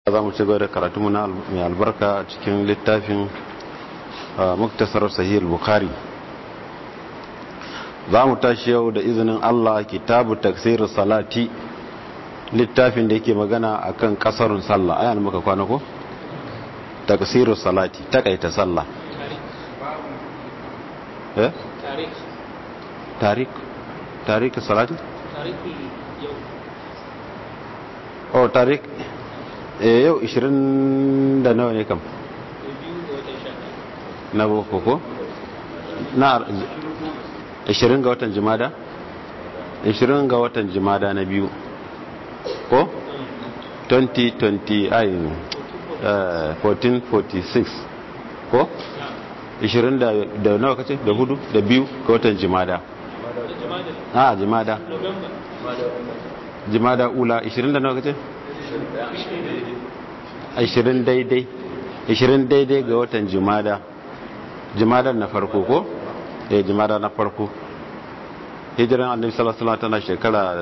za mu ci gaba da karatu na mai albarka cikin littafin muktasar sahih bukhari za mu tashi yau da izinin Allah kitabu taksir salati littafin da yake magana akan kasarun sallah ayan muka kwana ko taksir salati takaita sallah eh tarik tarik tarik salati tarik yau oh tarik eh yau 20 da nawa ne kam da biyu ga watan sha ɗaya na boko ko na 20 ga watan jimada 20 ga watan jimada na biyu ko 2020 ai eh, 1446 ko 20 da da nawa kace da hudu da biyu ga watan jimada da jama'a a jimada november jimada ula 20 da nawa kace 20 daidai 20 daidai ga watan jimada jimadar na farko ko eh jimada na farko hijiran annabi sallallahu alaihi wasallam tana shekara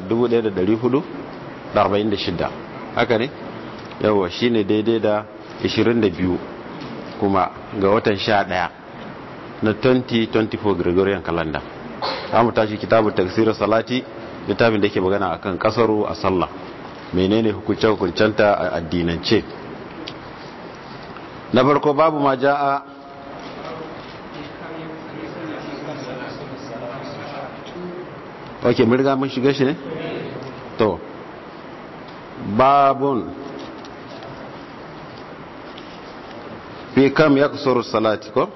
1446 haka ne yawa shine daidai da 22 kuma ga watan 11 na 2024 Gregorian calendar mu tashi kitabu tafsir salati littafin da yake magana akan kasaru a sallah menene hukunce hukuncenta a addinance na farko babu ma ja'a ok mun riga mun shiga shi ne to babun fi kam ya kusuru salati ko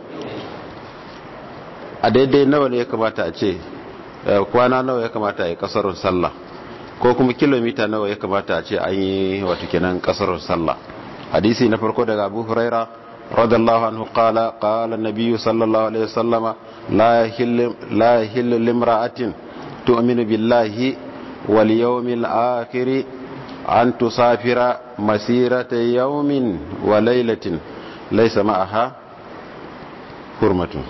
a daidai nawa ne ya kamata a ce eh, kwana nawa ya kamata a yi kasarun sallah ko kuma kilomita nawa ya kamata a ce an yi wata kenan kasarun sallah hadisi na farko daga abu huraira radallahu anhu qala qala an-nabiy sallallahu alaihi wasallama la yahillu la yahillu limra'atin tu'minu billahi wal yawmil akhir an tusafira masirata yawmin wa laylatin laysa ma'aha hurmatun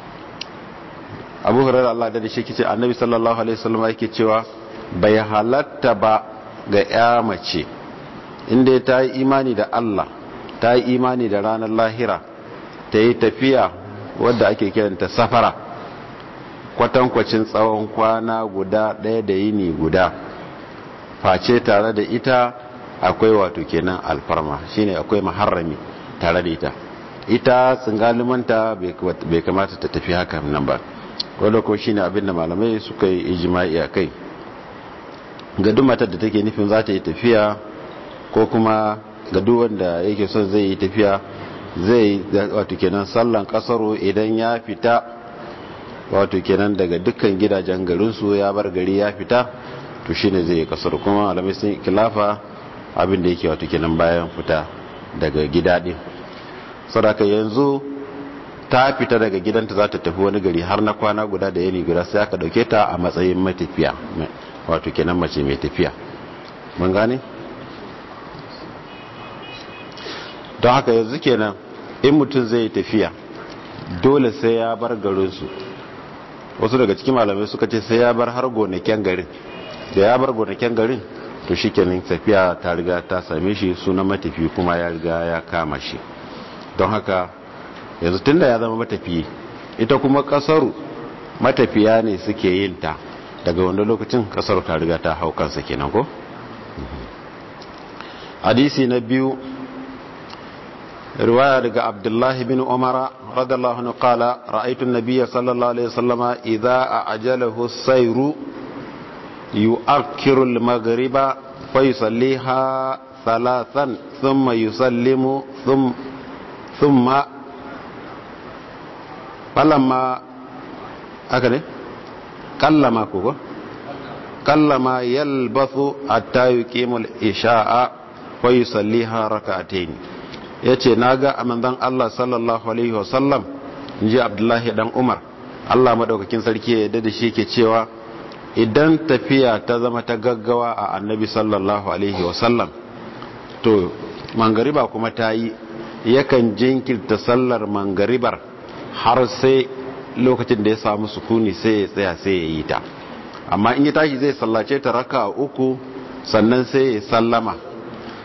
abu hurairar Allah da shi kice annabi sallallahu alaihi wasallam yake cewa bai halatta ba ga ya mace inda ta yi imani da Allah ta yi imani da ranar lahira ta yi tafiya wadda ake kiranta safara kwatankwacin tsawon kwana guda ɗaya da yini guda face tare da ita akwai wato kenan alfarma shine akwai maharrami tare da ita ita tsingalimanta bai kamata ta tafi haka nan ba wadda ko shine abin da malamai suka yi ijima'i a kai ga duk matar da take nufin za ta yi tafiya ko kuma ga duk wanda yake son zai yi tafiya zai wato kenan sallan kasaro idan ya fita wato kenan daga dukkan gidajen garinsu ya bar gari ya fita to shine zai yi kasaro kuma malamai sun kilafa abin da yake wato kenan bayan fita daga gida din sadaka yanzu ta fita daga gidanta za ta tafi wani gari har na kwana guda da yini guda sai aka dauke ta a matsayin matafiya wato kenan mace mai tafiya mun gane don haka yanzu kenan in mutum zai tafiya dole sai ya bar garinsu wasu daga cikin malamai suka ce sai ya bar har gonaken garin da ya bar gonaken garin to shi kenan tafiya ta riga ta same shi sunan matafi kuma ya riga ya kama shi don haka yanzu tunda ya zama matafiyi ita kuma kasaru matafiya ne suke yin ta daga wanda lokacin kasaru ta riga ta hau kansa kenan ko hadisi na biyu riwaya daga abdullahi bin umara radiyallahu anhu qala ra'aytu an-nabiy sallallahu alaihi wasallama idza a'jalahu as-sayru yu'akkiru al-maghriba fa yusalliha thalathan thumma yusallimu thumma falamma aka ne kallama ko kallama yalbathu hatta yuqimu al-isha'a wa yusalliha rak'atayn yace naga amandan Allah sallallahu alaihi wasallam inji Abdullahi dan Umar Allah madaukakin sarki ya yarda da shi yake cewa idan tafiya ta zama ta gaggawa a annabi sallallahu alaihi wasallam to mangariba kuma ta yi yakan jinkirta sallar mangaribar har sai lokacin da ya samu sukuni sai ya tsaya sai ya yi ta amma in ya tashi zai sallace ta raka uku sannan sai ya sallama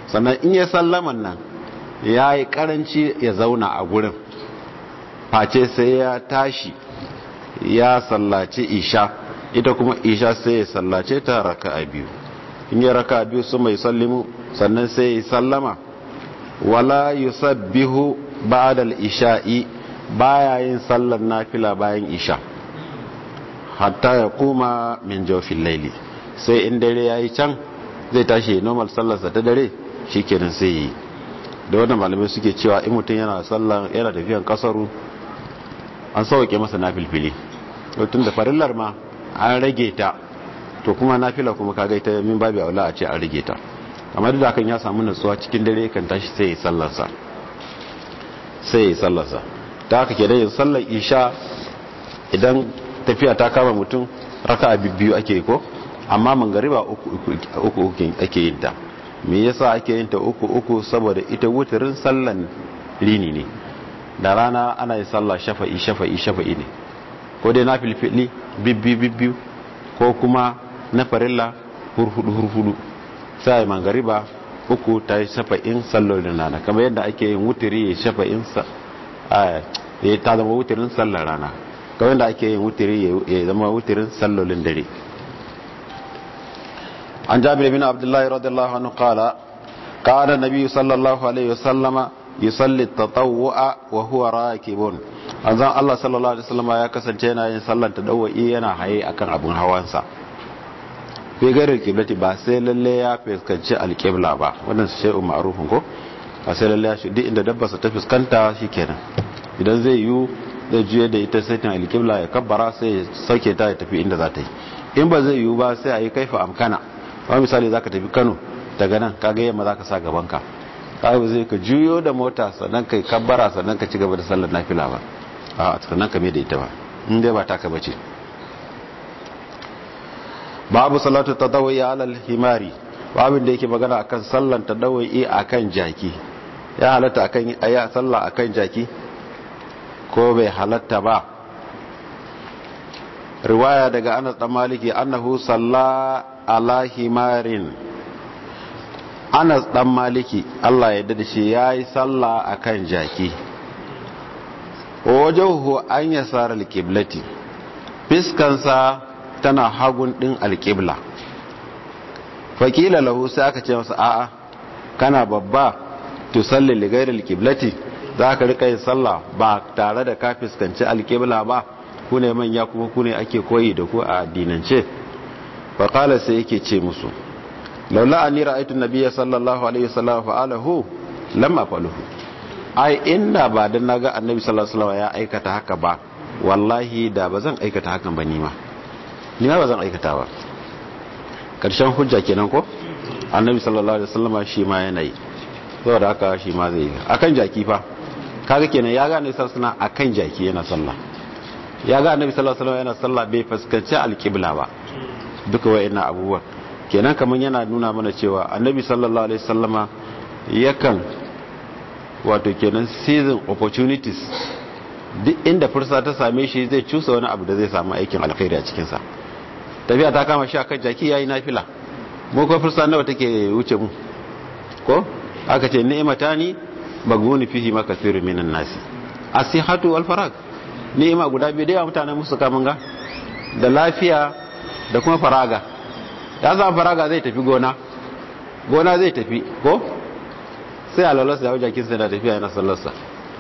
sannan in ya sallaman nan ya yi karanci ya zauna a gurin face sai ya tashi ya sallace isha ita kuma isha sai ya sallace ta raka a biyu in ya raka biyu su mai sallimu sannan sai ya sallama wala yusabbihu ba'da al-isha'i baya yin sallar nafila bayan isha hatta ya kuma min jawfil layli sai in dare yayi can zai tashi normal sallarsa ta dare shikenan sai yi da wannan malamai suke cewa in mutum yana sallar yana tafiyan kasaru an sauke masa nafilfili tun da farillar ma an rage ta to kuma nafila kuma kaga ita min babu aula a ce an rage ta amma duk da kan ya samu nutsuwa cikin dare kan tashi sai ya sallarsa sai ya sallarsa ta haka kenan yin sallar isha idan tafiya ta kama mutum raka biyu ake ko amma mangariba uku uku ake yin ta me yasa ake yin ta uku uku saboda ita wutirin sallan rini ne da rana ana yin sallah shafa'i shafa'i shafa'i ne ko dai na filfili bibbi bibbi ko kuma na farilla hurhudu hurhudu sai mangariba uku ta yi shafa'in sallolin rana kamar yadda ake yin wutiri ya shafa'in ya ta zama wutirin sallar rana kamar yadda ake yin wutiri ya zama wutirin sallolin dare an jabir bin abdullahi radiyallahu anhu qala qala nabi sallallahu alaihi wasallama yusalli tatawwa wa huwa rakibun anzan Allah sallallahu alaihi wasallama ya kasance yana yin sallar tadawwi yana haye akan abun hawansa fi gairar kiblati ba sai lalle ya fuskanci alkibla ba wannan shay'un ma'rufun ko ba sai lalle ya shi duk inda dabbarsa ta fuskanta shikenan idan zai yi zai juye da ita sai ta alkibla ya kabbara sai ya sauke ta ya tafi inda za ta yi in ba zai yi ba sai a yi kaifa amkana wani misali za ka tafi kano daga nan kaga yamma za ka sa gabanka kaga zai ka juyo da mota sannan ka kabbara sannan ka ci gaba da sallar nafila ba a sannan ka mai da ita ba in dai ba taka bace babu salatu tadawwi ala al-himari babin da yake magana akan sallan tadawwi akan jaki ya halatta akan aya sallah akan jaki ko bai halatta ba riwaya daga Anas dan Maliki annahu salla ala himarin Anas dan Maliki Allah ya dade shi yayi sallah akan jaki wajahu an yasar al-qiblati fiskansa tana hagun din alƙibla fakila lahu sai aka ce masa a'a kana babba to salli ligayar alƙiblati za ka rika yin sallah ba tare da ka fuskanci alƙibla ba ku ne manya kuma ku ne ake koyi da ku a addinance faƙala sai yake ce musu laula an nira aitu nabiya sallallahu alaihi wasallam fa'alahu lamma faluhu ai inda ba dan naga annabi sallallahu alaihi wasallam ya aikata haka ba wallahi da ba zan aikata hakan ba ni ma ni ma ba zan aikata ba karshen hujja kenan ko annabi sallallahu alaihi wasallam shi ma yana yi saboda haka shi ma zai yi akan jaki fa kaga kenan ya ga annabi sallallahu alaihi wasallam akan jaki yana sallah ya ga annabi sallallahu alaihi wasallam yana sallah bai fuskanci alqibla ba duka wayannan abubuwan kenan kaman yana nuna mana cewa annabi sallallahu alaihi wasallama yakan wato kenan season opportunities duk inda fursa ta same shi zai cusa wani abu da zai samu aikin alkhairi a cikinsa tafiya ta kama shi a kan jaki yayi nafila mu ko fursa nawa take wuce mu ko aka ce ni'mata ni maguni fihi ma kathiru minan nasi asihatu wal farag ni'ima guda biyu da yawa mutanen musu kamun ga da lafiya da kuma faraga ya zama faraga zai tafi gona gona zai tafi ko sai alalarsa ya wajen kinsa da tafiya yana sallarsa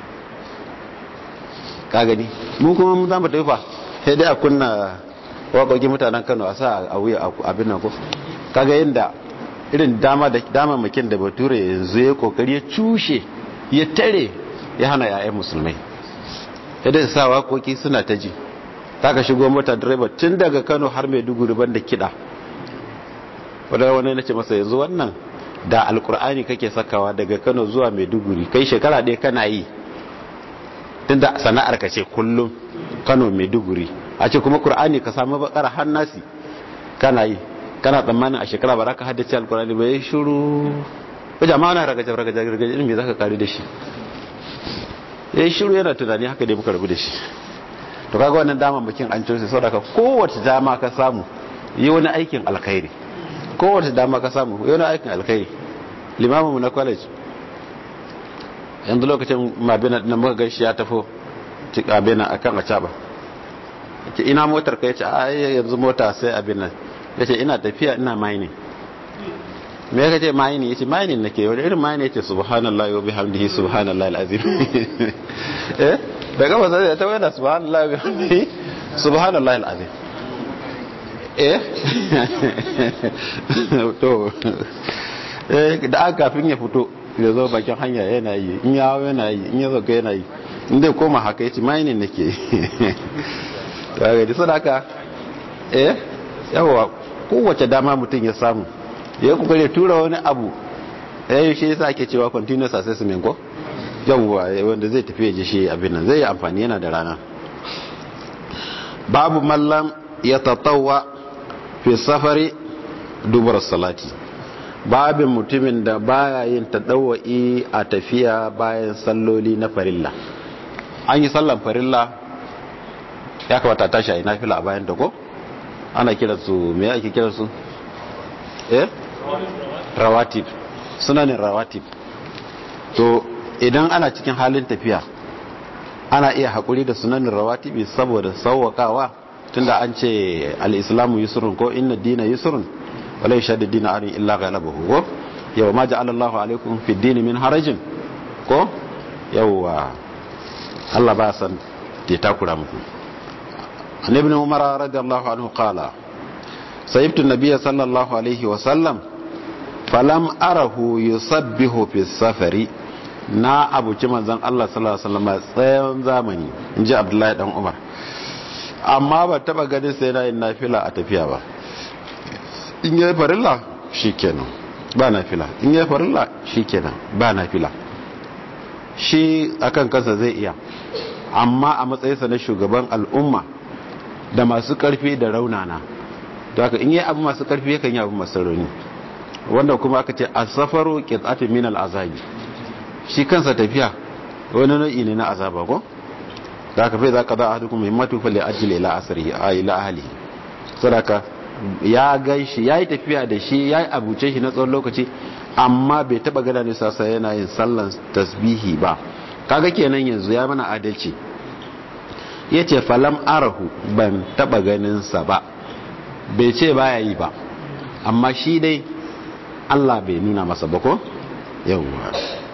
ka gani mu kuma mun zama tafi fa sai dai a kunna waƙoƙin mutanen kano a sa a wuya abin nan ko kaga yadda irin dama da damamakin da bature yanzu ya kokari ya cushe ya tare ya hana yayan musulmai yadda sa waƙoƙi suna ta ji ta ka shigo mota direba tun daga kano har mai duguri ban da kiɗa wadda wani na ce masa yanzu wannan da alkur'ani kake sakawa daga kano zuwa mai duguri kai shekara ɗaya kana yi tun da sana'ar ka ce kullum kano mai duguri a ce kuma kur'ani ka samu bakara hannasi kana yi kana tsammanin a shekara ba za ka haddace alkur'ani ba ya shuru ko jama'a na ragaje ragaje ragaje ilimi za ka kari da shi ya yi shuru yana tunani haka dai muka rabu da shi to kaga wannan dama bakin an cire sau daga kowace dama ka samu yi wani aikin alkhairi kowace dama ka samu yi wani aikin alkhairi limamin mu na college yanzu lokacin mabina na muka gaishe ya tafo abin akan a caba ce ina motar ka yace a yanzu mota sai abin nan yace ina tafiya ina mining me ya kace mining yace mining nake wani irin mining yace subhanallahi wa bihamdihi subhanallahi alazim eh da gaba sai ta wada subhanallahi wa bihamdihi subhanallahi alazim eh to eh da aka kafin ya fito ya zo bakin hanya yana yi in ya hawo yana yi in ya zo yana yi in dai koma haka yace mining nake kaga da sadaka eh yawa kowace dama mutum ya samu ya kokare tura wani abu eh shi yasa ake cewa continuous assessment ko yawa wanda zai tafi ya shi abin nan zai yi amfani yana da rana babu mallam ya tatawa fi safari dubar salati babin mutumin da baya yin tadawa'i a tafiya bayan salloli na farilla an yi sallan farilla ya kamata tashi a yi nafila a bayan ko ana kiransu me ake kiransu eh rawatib sunanin rawatib to idan ana cikin halin tafiya ana iya haƙuri da sunanin rawatibi saboda sauwaƙawa tunda an ce al-islamu yusrun ko inna dina yusrun wala yashaddu dina arin illa ghalabahu ko yawa ma ja'ala Allahu alaikum fi dini min harajin ko yawa Allah ba san ya takura muku عن ابن عمر رضي الله عنه قال سيبت النبي صلى الله عليه وسلم فلم أره يصبه في السفر na abuci manzan Allah sallallahu alaihi wasallam tsayon zamani inji Abdullahi dan Umar amma ba taba ganin sai na yin nafila a tafiya ba in yayi farilla shikenan ba nafila in yayi farilla shikenan ba nafila shi akan kansa zai iya amma a matsayinsa na shugaban al'umma da masu karfi da raunana to haka in yi abu masu karfi yakan yi abu masu rauni wanda kuma aka ce asafaru qit'atun min al'azabi shi kansa tafiya wani nau'i ne na azaba ko da haka fa za ka za ahadukum himmatu fa li ajli ila asrihi a ila ahlihi sadaka ya gaishi yayi tafiya da shi yayi abuce shi na tsawon lokaci amma bai taba gada ne sasa yana yin sallan tasbihi ba kaga kenan yanzu ya mana adalci ya ce falam arahu ban taba ganinsa ba bai ce baya yi ba amma shi dai Allah bai nuna masa ba ko yawwa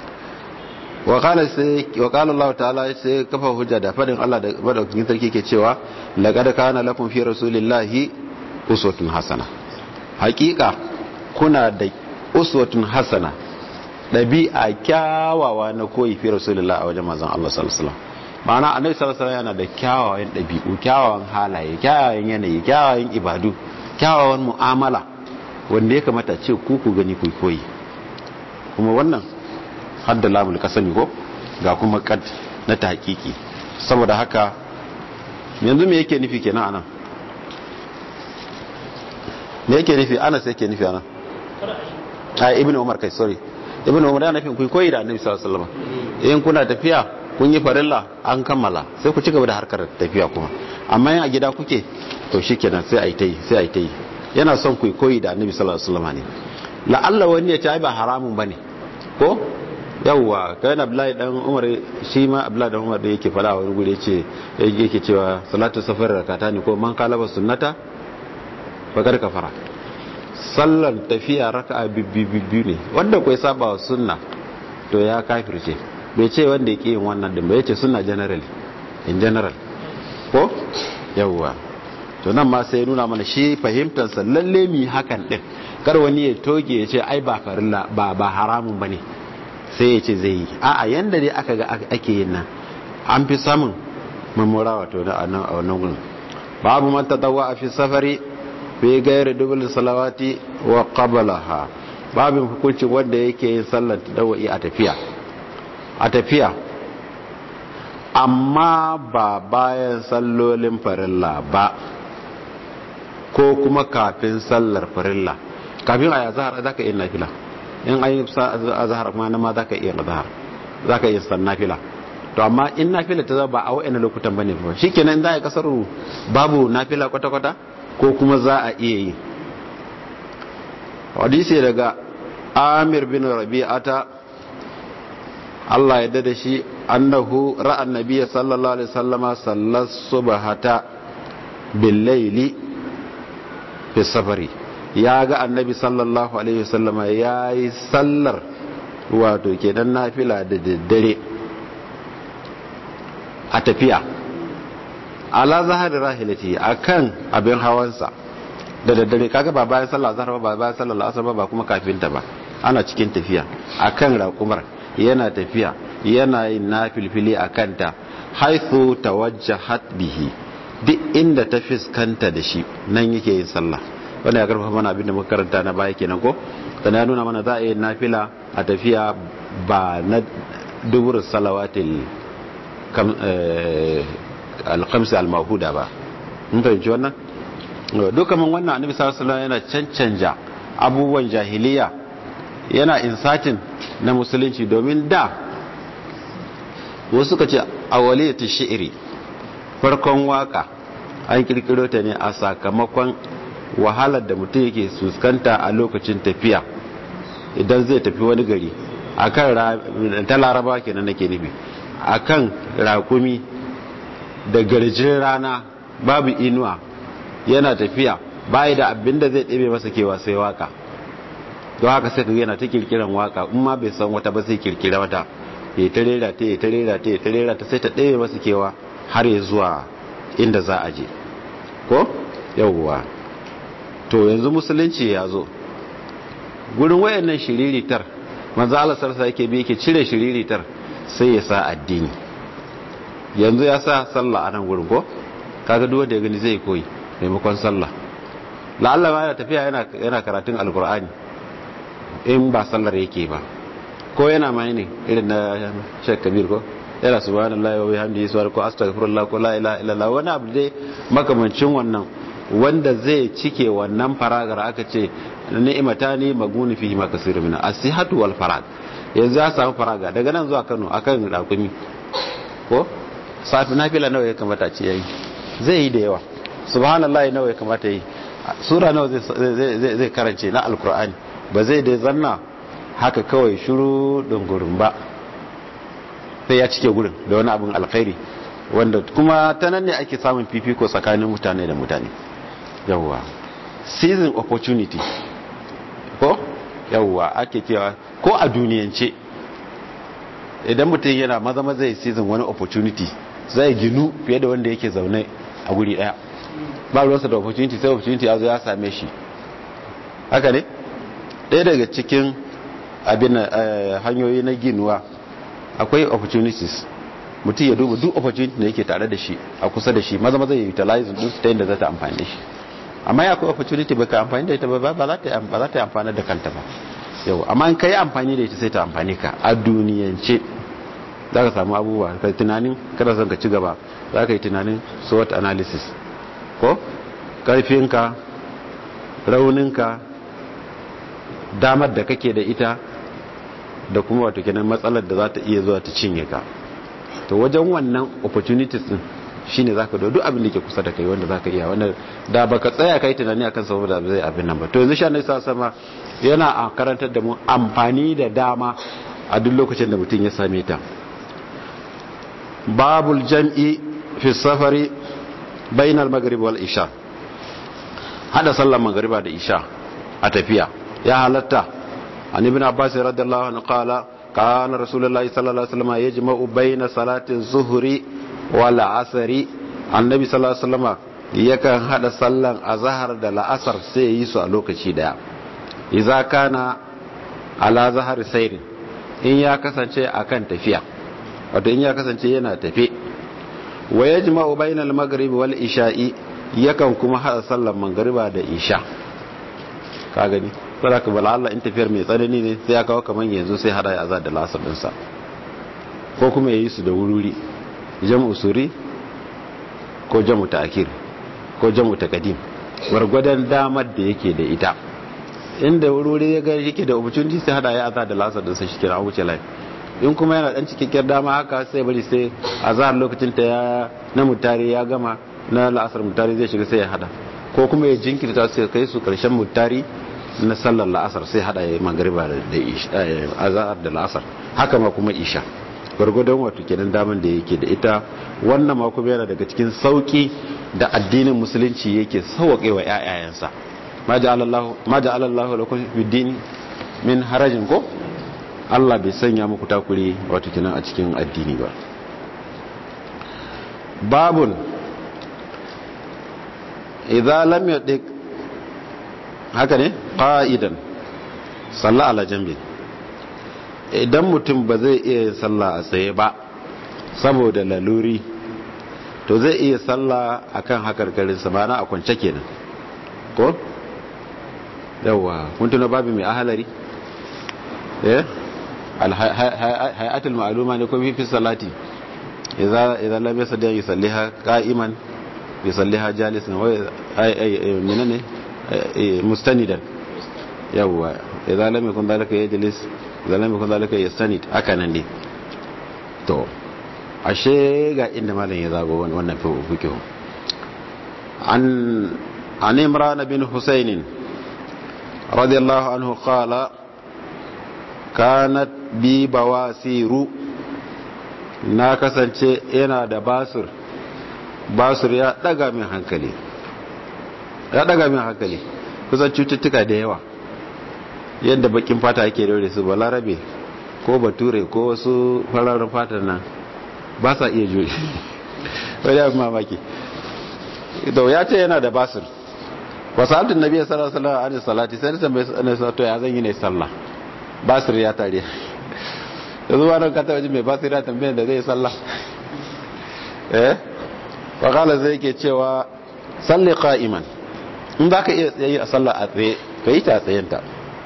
wakala Allah ta'ala sai kafa hujja da fadin Allah da madaukakin sarki ke cewa laqad kana lakum fi rasulillahi uswatun hasana hakika kuna da uswatun hasana dabi'a kyawawa na koyi fi rasulillahi a wajen manzon Allah sallallahu alaihi wasallam ma'ana annabi sallallahu alaihi yana da kyawawan ɗabi'u kyawawan halaye kyawawan yanayi kyawawan ibadu kyawawan mu'amala wanda ya kamata ce ku ku gani ku koyi kuma wannan hadda lamul kasami ko ga kuma kad na tahqiqi saboda haka yanzu me yake nufi kenan anan me yake nufi ana sai yake nufi anan ai ibnu umar kai sorry ibnu umar yana nufin ku koyi da annabi sallallahu alaihi wasallam in kuna tafiya kun yi farilla an kammala sai ku ci gaba da harkar tafiya kuma amma yin a gida kuke to shi kenan sai a yi ta yi sai a yi ta yi yana son ku koyi da annabi sallallahu alaihi wasallam ne la'alla wani ya ce ai ba haramun bane ko yawwa kai na abdullahi dan umar shi ma abdullahi dan umar da yake fada wani gure yace yake cewa salatu safar rakata ne ko man kalaba sunnata bakar kafara sallan tafiya raka'a bibbi ne wanda kai saba wa sunna to ya kafirce bai ce wanda ya yin wannan din bai ce suna general in general ko yawwa to nan ma sai nuna mana shi fahimtarsa lalle mi hakan din kar wani ya toge ya ce ai ba farilla ba ba haramun bane sai ya ce zai yi a'a yanda dai aka ga ake yin nan an fi samun mamura wato da a wannan gurin babu man tadawwa fi safari fi gairi dubul salawati wa qablaha babin hukuncin wanda yake yin sallar tadawwi a tafiya a tafiya amma ba bayan sallolin farilla ba ko kuma kafin sallar farilla kafin a zahar za ka iya nafila in an yi a zahar kuma na ma za ka iya zahar za ka iya san nafila to amma in nafila ta zaba a wa'ina lokutan bane ba shi kenan za a yi kasar babu nafila kwata-kwata ko kuma za a iya yi hadisi daga amir bin rabi'ata Allah ya da shi annahu ra'an nabiyya sallallahu alaihi wasallama sallas subhata bil layli fi safari ya ga annabi sallallahu alaihi wasallama yayi sallar wato kenan nafila da daddare a tafiya ala zahari rahilati akan abin hawansa da daddare kaga ba bayan sallah zahar ba bayan sallah asar ba kuma kafin ta ba ana cikin tafiya akan raƙumar yana tafiya yana yin nafilfili a kanta haithu tawajjahat bihi duk inda ta fiskanta da shi nan yake yin sallah wanda ya karfafa mana abin da muka karanta na baya kenan ko sannan ya nuna mana za a yi nafila a tafiya ba na dubur salawatil alkamsi almahuda ba mun fahimci wannan duka man wannan annabi sallallahu alaihi yana cancanja abubuwan jahiliya yana insatin na musulunci domin da wasu suka ce awaliyatu shi'ri farkon waka an kirkiro ta ne a sakamakon wahalar da mutum yake fuskanta a lokacin tafiya idan zai tafi wani gari akan ta laraba kenan nake nufi akan rakumi da garjin rana babu inuwa yana tafiya bayi da abin da zai ɗebe masa kewa sai waka don haka sai kaga yana ta kirkiran waka in ma bai san wata ba sai kirkira wata ya ta rera ta ya ta rera ta ya ta rera ta sai ta ɗebe masa kewa har ya zuwa inda za a je ko yawwa to yanzu musulunci ya zo gurin wayannan shiriritar manzo Allah sarsa yake bi yake cire shiriritar sai ya sa addini yanzu ya sa sallah a nan gurin ko kaga duk wanda ya gani zai koyi maimakon sallah la'alla ma yana tafiya yana yana karatun alkur'ani in ba sallar yake ba ko yana mai ne irin na Sheikh Kabir ko yana subhanallahi wa bihamdihi subhanahu ko astaghfirullah ko la ilaha illallah wani abu dai makamancin wannan wanda zai cike wannan faragar aka ce ni'matani maguni fihi ma kasiru min as-sihhatu wal farag yanzu ya samu faraga daga nan zuwa Kano akan rakumi ko safi nafila nawa ya kamata ce yayi zai yi da yawa subhanallahi nawa ya kamata yi sura nawa zai zai karance na alkur'ani ba zai dai zanna haka kawai shiru dungurin ba sai ya cike gurin da wani abin alkhairi wanda kuma ta nan ne ake samun fifiko tsakanin mutane da mutane yawwa season opportunity ko yawwa ake cewa ko a duniyance idan mutum yana maza maza ya season wani opportunity zai ginu fiye da wanda yake zaune a guri daya ba ruwansa da opportunity sai opportunity ya zo ya same shi haka ne ɗaya daga cikin abin hanyoyi na ginuwa akwai opportunities mutum ya duba duk opportunity da yake tare da shi a kusa da shi maza maza ya utilize din su ta yadda za ta amfani da shi amma ya akwai opportunity baka amfani da ita ba ba za ta ba za ta amfana da kanta ba yau amma in kai amfani da ita sai ta amfani ka a duniyance za ka samu abubuwa ka tunanin kada son ka ci gaba za ka yi tunanin SWOT analysis ko karfinka rauninka damar da kake da ita da kuma wato kenan matsalar da za ta iya zuwa ta cinye ka to wajen wannan opportunities din shine zaka da duk abin da ke kusa da kai wanda zaka iya wanda da baka tsaya kai tunani akan saboda zai abin nan ba to yanzu sha sa sama yana a karantar da mu amfani da dama a duk lokacin da mutum ya same ta babul jam'i fi safari bainal maghrib wal isha hada sallar magriba da isha a tafiya ya halatta an ibn abbas radiyallahu anhu qala kana rasulullahi sallallahu alaihi wasallam yajma'u baina salati zuhri wal asri annabi sallallahu alaihi wasallam yakan hada sallan azhar da la'asar sai yi su a lokaci daya idza kana ala zahar sayrin in ya kasance akan tafiya wato in ya kasance yana tafe wa yajma'u bainal maghrib wal isha'i yakan kuma hada sallan magriba da isha ka gani saboda ka bala Allah in tafiyar mai tsanani ne sai ya kawo kaman yanzu sai hada ya azar da lasar dinsa ko kuma yayi su da wururi jam'u suri ko jam'u ta'khir ko jam'u taqdim gwargwadon damar da yake da ita inda wururi ya ga yake da opportunity sai hada ya azar da lasar dinsa shi kira wuce lai in kuma yana dan cikakkiyar dama haka sai bari sai azhar lokacin ta ya na mutari ya gama na la'asar mutari zai shiga sai ya hada ko kuma ya jinkirta su kai su karshen mutari na sallar la'asar sai hada ya magariba da azahar da la'asar haka ma kuma isha gwargwadon wato kenan daman da yake da ita wannan ma kuma yana daga cikin sauki da addinin musulunci yake sauwaƙe wa ƴaƴayensa ma ja'ala Allahu lakum bid-din min harajin ko Allah bai sanya muku takuri wato kenan a cikin addini ba babun idza lam yadik haka ne qa'idan salla ala jambi idan mutum ba zai iya yin sallah a tsaye ba saboda laluri to zai iya sallah akan hakarkarin sa mana a kwance kenan ko yawa kun tuna babu mai ahalari eh alhayatul ma'luma ne ko fi salati idza idza lam yasdi yusalliha qa'iman yusalliha jalisan wa ay ay menene mustanidan yawa idza lam yakun dalika yajlis idza lam yakun dalika yastanid haka nan ne to ashe ga inda malam ya zago wannan fikihu an an imran bin husayn radiyallahu anhu qala kanat bi bawasiru na kasance yana da basur basur ya daga min hankali ya daga min hankali kusan cututtuka da yawa yadda bakin fata ake daure su balarabe ko bature ko wasu fararen fatar nan ba sa iya jure wani abin mamaki ito ya ce yana da basur wasu altun nabi sallallahu alaihi salati sai nisan bai sanar sa to ya zan yi ne sallah basir ya tare da zuwa nan kata waje mai basir ya tambaye da zai sallah eh wakala zai ke cewa salli qa'iman in za ka iya tsaye a sallah a tsaye ka yi ta tsayenta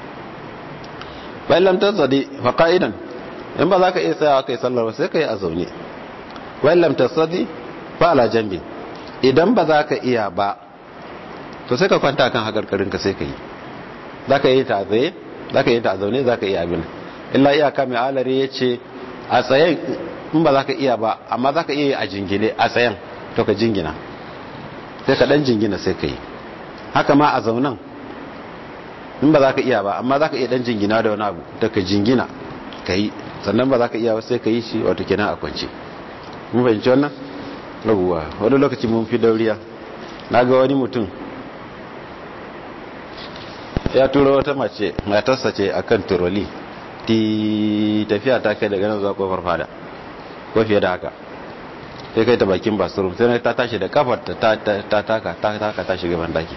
bayan lamtar zade fa qa'idan in ba za ka iya tsayawa ka yi sallar ba sai ka yi a zaune bayan lamtar zade ba ala jambi idan ba za ka iya ba to sai ka kwanta kan hakarkarinka sai ka yi za ka yi ta a tsaye za ka yi ta a zaune za ka iya abin illa iyaka mai alari ya ce a tsayen in ba za ka iya ba amma za ka iya a jingine a tsayen to ka jingina sai ka dan jingina sai ka yi haka ma a zaunan in ba za ka iya ba amma za ka iya dan jingina da wani abu da ka jingina ka yi sannan ba za ka iya ba sai ka yi shi wato kenan a kwance mun fahimci wannan rabuwa wani lokaci mun fi dauriya na ga wani mutum ya turo wata mace matarsa ce a kan turoli ti tafiya ta kai daga nan zuwa kofar fada ko fiye da haka sai kai ta bakin basurum sai ta tashi da kafar ta taka ta taka ta shiga bandaki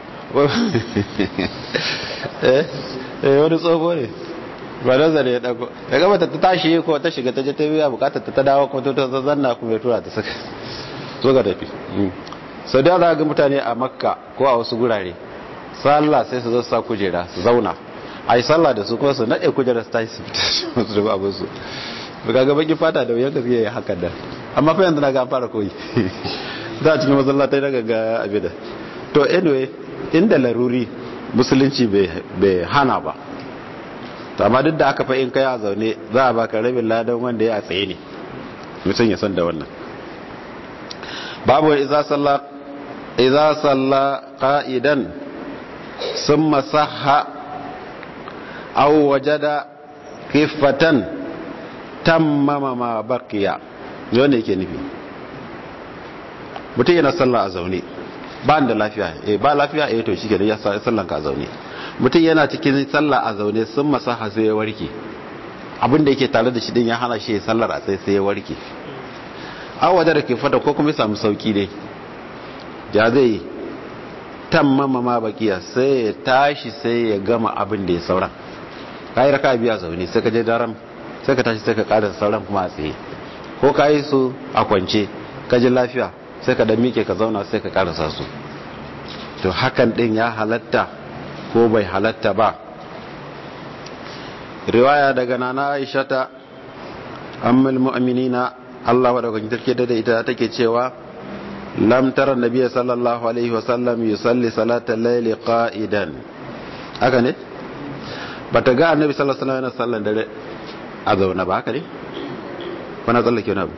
eh wani tsoho ne ba da zare ya dago da gaba ta tashi ko ta shiga ta je ta biya bukatar ta dawo ko ta zanna kuma ya tura ta saka so ga tafi sau da za ga mutane a makka ko a wasu gurare sallah sai su zo sa kujera su zauna a yi sallah da su kuma su naɗe kujera su tashi su fita su rubu abin su ba ga baki fata da wuyan gaskiya ya hakan da amma fa yanzu na ga fara koyi za a cikin masallatai na ga abin da to anyway inda laruri musulunci bai hana ba to amma duk da aka fa in kai a zaune za a baka rabin ladan wanda ya tsaye ne mutum ya san da wannan babu idza salla idza salla qa'idan thumma sahha aw wajada kifatan tammama ma baqiya wanda yake nufi mutum yana sallah a zaune ba da lafiya eh ba lafiya eh to shike da ya sallan ka a zaune mutum yana cikin sallah a zaune sun masaha sai ya warke abin da yake tare da shi din ya hana shi sallar a sai sai ya warke an waje da ke fata ko kuma ya samu sauki dai ya zai tammama ma bakiya sai ya tashi sai ya gama abin da ya saura ka yi raka biya zaune sai ka je daram sai ka tashi sai ka kada sauran kuma a tsaye ko ka yi su a kwance ka ji lafiya sai ka dan mike ka zauna sai ka karasa su to hakan din ya halatta ko bai halatta ba riwaya daga nana aisha ta ammul mu'minina Allah wa daga take da ita take cewa lam tara nabiyyi sallallahu alaihi wa sallam yusalli salatal layli qa'idan haka ne bata ga annabi sallallahu alaihi wa sallam dare a zauna ba haka ne kuna tsallake wani abu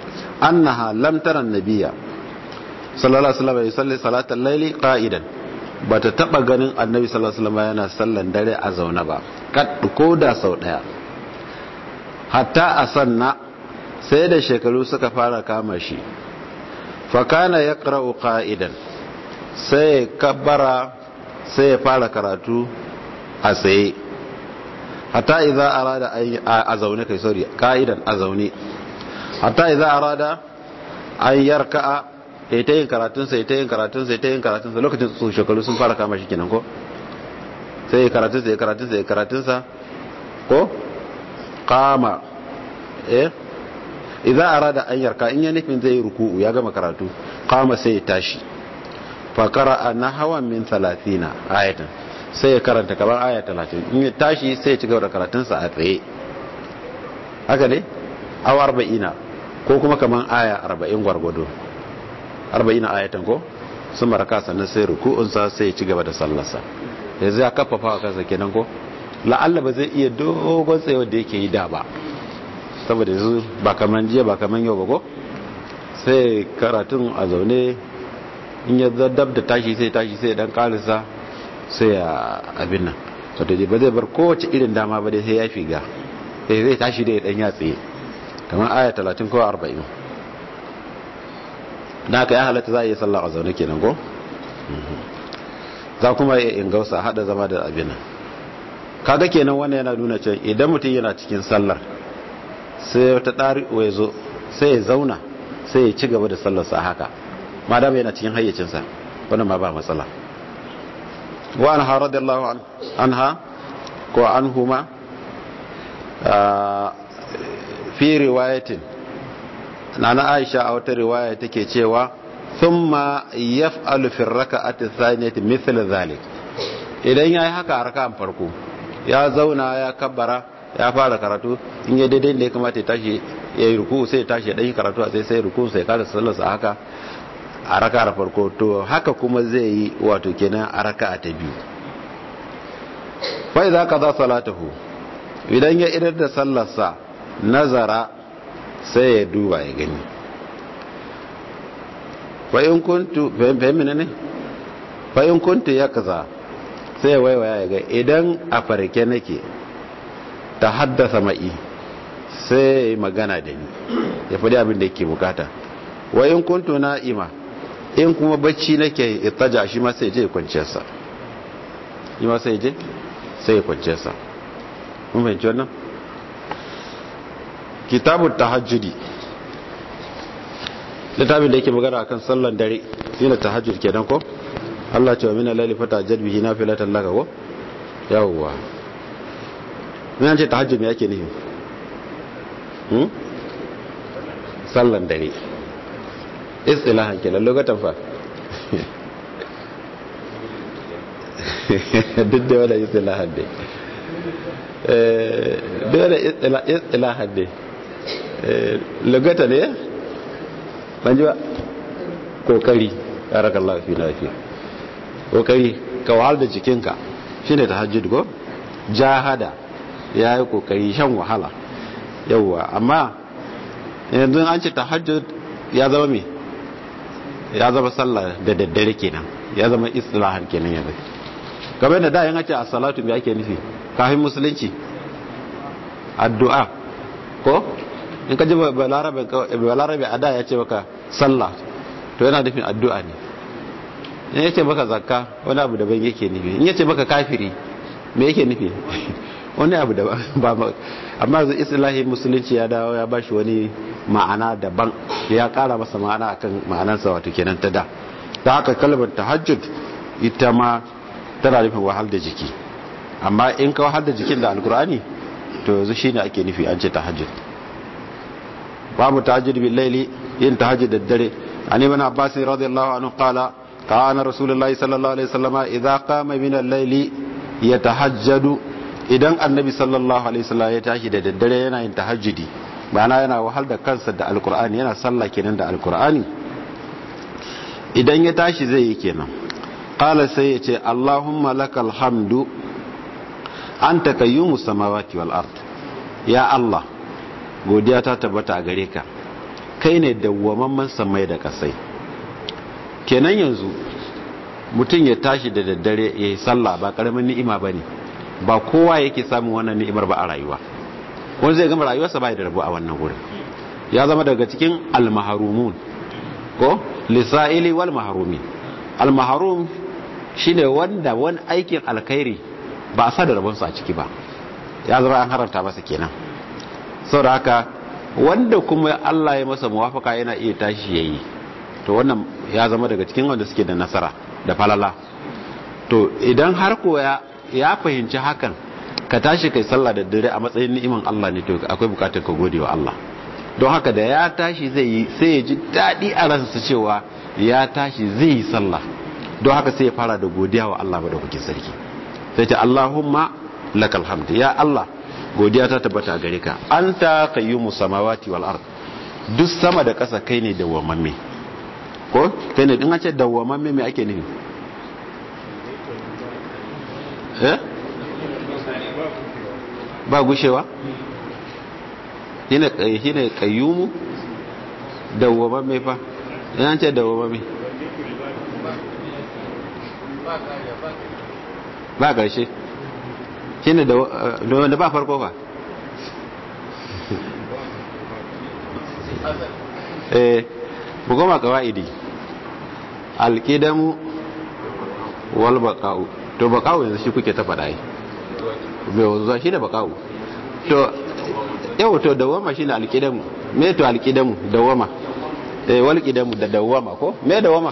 annaha lam tara nabiyya sallallahu alaihi wa sallam yusalli salatal layli qa'idan ba ta taba ganin annabi sallallahu alaihi wasallam yana sallan dare a zaune ba kad ko da sau daya hatta a sanna sai da shekaru suka fara kama shi fa kana yaqra'u qa'idan sai kabbara sai ya fara karatu a tsaye hatta idza arada a zaune kai sorry qa'idan a zaune hatta idza arada an yarka'a ya ta yin karatunsa ya ta yin karatunsa ya ta yin karatunsa lokacin su shekaru sun fara kama shi kenan ko sai ya karatunsa ya karatunsa ya karatunsa ko kama eh idza arada an yarka in ya nufin zai ruku'u ya gama karatu kama sai ya tashi fa qara'a nahwan min 30 ayatan sai ya karanta kamar aya 30 in ya tashi sai ya ci gaba da karatunsa a tsaye haka ne aw 40 ko kuma kamar aya 40 gwargwado arba'ina ayatan ko sun maraka sannan sai ruku'unsa sai ya ci gaba da sallarsa yanzu ya kafafa a kansa kenan ko la'alla ba zai iya dogon tsaye da yake yi da ba saboda yanzu ba kaman jiya ba kaman yau ba ko sai karatun a zaune in ya dab da tashi sai tashi sai dan karisa sai ya abin nan wato ba zai bar kowace irin dama ba dai sai ya figa sai zai tashi da ya dan ya tsaye kamar aya 30 ko 40 na ka ya halatta za a yi sallah a zaune kenan ko za kuma ya ingausa hada zama da abin nan kaga kenan wannan yana nuna cewa idan mutum yana cikin sallar sai wata ɗari ya zo sai ya zauna sai ya ci gaba da sallarsa haka ma dama yana cikin hayyacinsa wannan ma ba matsala wa an ha radiyallahu anha ko an huma fi riwayatin nana aisha a wata riwaya take cewa thumma yaf'alu fi raka'ati thaniyati mithla dhalik idan yayi haka a raka'an farko ya zauna ya kabbara ya fara karatu in ya daidai da ya kamata ya tashi ya yi ruku sai ya tashi ya dan yi karatu a sai sai ruku sai kada sallarsa haka a raka'ar farko to haka kuma zai yi wato kenan a raka'a ta biyu fa idza qada salatahu idan ya idar da sallarsa nazara sai ya duba ya gani fa'in kuntu fahimina ne fa'in kuntu ya kaza sai ya waiwaya ya ga idan a farke nake ta haddasa ma'i sai ya yi magana da ni ya faɗi abin da yake bukata wa'in kuntu na'ima in kuma bacci nake itaja shi ma sai je kwanciyarsa yi ma sai je sai kwanciyarsa mun fahimci wannan kitabun tahajjudi littafin da yake magana akan sallan dare yana tahajjud kenan ko Allah ce wa mina laili fata jadbihi nafilatan laka ko yawwa mun ce tahajjud me yake nufi hmm sallan dare istilahan kenan lokacin fa duk da wala istilahan dai duk da istilahan dai lugata ne ban ji ba kokari barakallahu fi lafiya kokari ka wahal da jikinka shine tahajjud go jahada yayi kokari shan wahala yawa amma yanzu an ce tahajjud ya zama me ya zama sallah da daddare kenan ya zama istilahan kenan yanzu kamar da da yan ce as-salatu me ake nufi kafin musulunci addu'a ko in ka ji balarabe a da ya ce maka sallah to yana nufin addu'a ne in ya ce maka zakka wani abu daban yake nufi in ya ce maka kafiri me yake nufi wani abu daban ba amma zai islahi musulunci ya dawo ya bashi wani ma'ana daban ya kara masa ma'ana akan ma'anarsa wato kenan ta da ta haka kalmar tahajjud ita ma tana nufin wahal da jiki amma in ka wahal da jikin da alkur'ani to yanzu shine ake nufi an ce tahajjud babu tahajjud bil laili yin tahajjud da dare an ibn abbas radiyallahu anhu qala kana rasulullahi sallallahu alaihi wasallam idza qama min al-layli yatahajjadu idan annabi sallallahu alaihi wasallam ya tashi da daddare yana yin tahajjudi ma'ana yana wahal da kansa da alkur'ani yana sallah kenan da alkur'ani idan ya tashi zai yi kenan qala sai ya ce allahumma lakal hamdu anta kayyumus samawati wal ard ya allah godiya ta tabbata a gare ka kai ne dawwamamman samai da kasai kenan yanzu mutum ya tashi da daddare ya yi sallah ba karamin ni'ima ba ne ba kowa yake samun wannan ni'imar ba a rayuwa wani zai gama rayuwarsa ba da rabu a wannan wurin ya zama daga cikin almaharumun ko lisa'ili wal maharumi almaharum shine wanda wani aikin alkhairi ba a sa da rabonsa a ciki ba ya zama an haramta masa kenan saboda haka wanda kuma Allah ya masa muwafaka yana iya tashi yayi to wannan ya zama daga cikin wanda suke da nasara da falala to idan har ko ya ya fahimci hakan ka tashi kai sallah da dare a matsayin ni'iman Allah ne to akwai bukatar ka gode wa Allah don haka da ya tashi zai yi sai ya ji daɗi a ransa cewa ya tashi zai yi sallah don haka sai ya fara da godiya wa Allah madaukakin sarki sai ta Allahumma lakal hamd ya Allah godiya ta tabbata gare ka anta qayyumus samawati wal ard duk sama da ƙasa kai ne dawwamamme ko kai ne din an ce dawwamamme me ake nufi eh ba gushewa shine shine qayyumu dawwamamme fa an ce dawwamamme ba ƙarshe shi ne da wanda ba farko ba eh bugoma kawa'idi alƙidamu wal baƙa'u to baƙa'u yanzu shi kuke ta faɗa yi mai wanzuwa shi da baƙa'u to yau to dawama shi ne alƙidamu me to alƙidamu dawama eh wal ƙidamu da dawama ko me dawama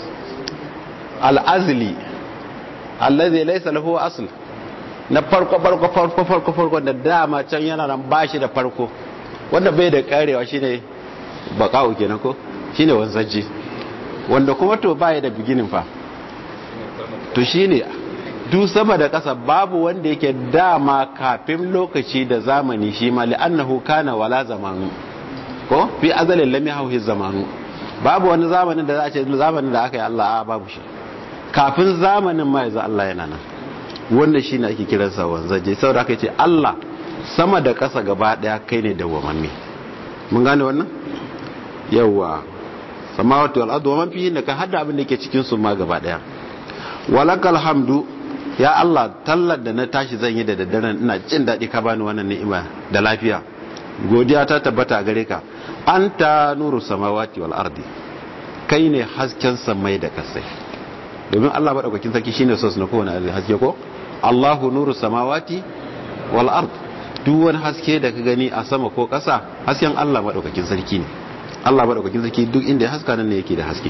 al'azli allazi laysa lahu asl na farko farko farko farko farko da dama can yana nan bashi da farko wanda bai da karewa shine baka'u kenan ko shine wanzaji wanda kuma to baya da beginning fa to shine duk sama da kasa babu wanda yake dama kafin lokaci da zamani shi ma li'annahu kana wala zamanu ko fi azalin lam yahwi zamanu babu wani zamanin da za a ce zamanin da aka yi Allah a babu shi kafin zamanin ma yanzu Allah yana nan wanda shi ne ake kiransa wanzaje saboda aka ce Allah sama da ƙasa gaba ɗaya kai ne da wamanni mun gane wannan yawa samawati wal ardu waman fihi ka hada abin da yake cikin su ma gaba ɗaya walakal hamdu ya Allah tallar da na tashi zan yi da daddaren ina jin daɗi ka bani wannan ni'ima da lafiya godiya ta tabbata gare ka anta nuru samawati wal ardi kai ne hasken samai da kasai domin Allah maɗaukakin sarki shine sos na kowane haske ko Allahu nuru samawati wal ard duk wani haske da ka gani a sama ko ƙasa hasken Allah maɗaukakin sarki ne Allah maɗaukakin sarki duk inda ya haska nan ne yake da haske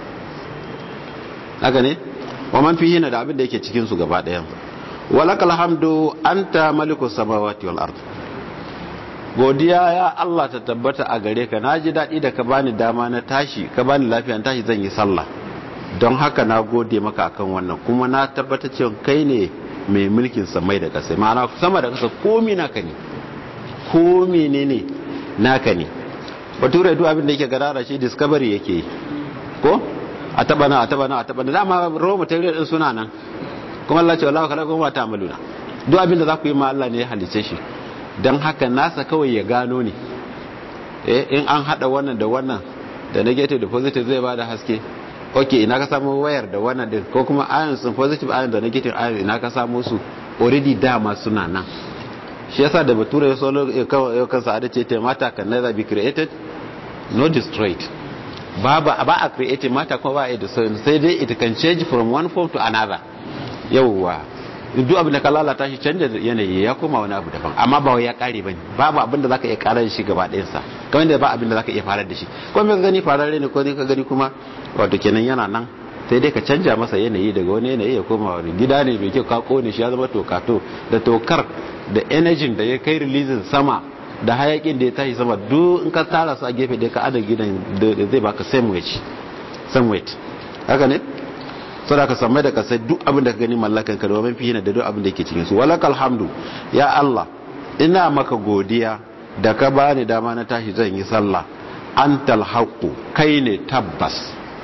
haka ne wa man fihi na da abin da yake cikin su gaba ɗayan walakal hamdu anta malikus samawati wal ard godiya ya Allah ta tabbata a gare ka naji daɗi da ka bani dama na tashi ka bani lafiya tashi zan yi sallah don haka na gode maka akan wannan kuma na tabbata cewa kai ne mai mulkin samai da ƙasa ma'ana sama da ƙasa komi naka ne komi ne ne naka ne bature duk abin da yake gadara shi discovery yake yi ko a taba na a taba na a taba na dama raw material din suna nan kuma Allah ce wallahi kala kuma ta amaluna duk abin da za ku yi ma Allah ne ya halice shi don haka nasa kawai ya gano ne eh in an hada wannan da wannan da negative da positive zai bada haske ok ina ka samu wayar da wannan din ko kuma ions sun positive ion da negative ion ina ka samu su already dama suna nan shi yasa da bature ya solo ya kansa a ce ta mata can neither be created no destroyed ba ba a created mata kuma ba a destroyed sai dai it can change from one form to another yawwa duk abin da ka lalata shi canja yanayi ya koma wani abu daban amma ba ya kare bane babu abin da zaka iya karar shi gaba ɗayan sa kamar da ba abin da zaka iya farar da shi ko me ka gani fararre ne ko ne ka gani kuma wato kenan yana nan sai dai ka canja masa yanayi daga wani yanayi ya koma wani gida ne mai kyau ka kone shi ya zama tokato da tokar da energy da ya kai releasing sama da hayakin da ya tashi sama duk in ka tara su a gefe da ka ada gidan da zai baka same weight same weight haka ne sada ka samai da kasai duk abin da ka gani mallakan ka domin fiye da duk abin da ke cikin su walakal hamdu ya Allah ina maka godiya da ka bani dama na tashi zan yi sallah antal haqu kai ne tabbas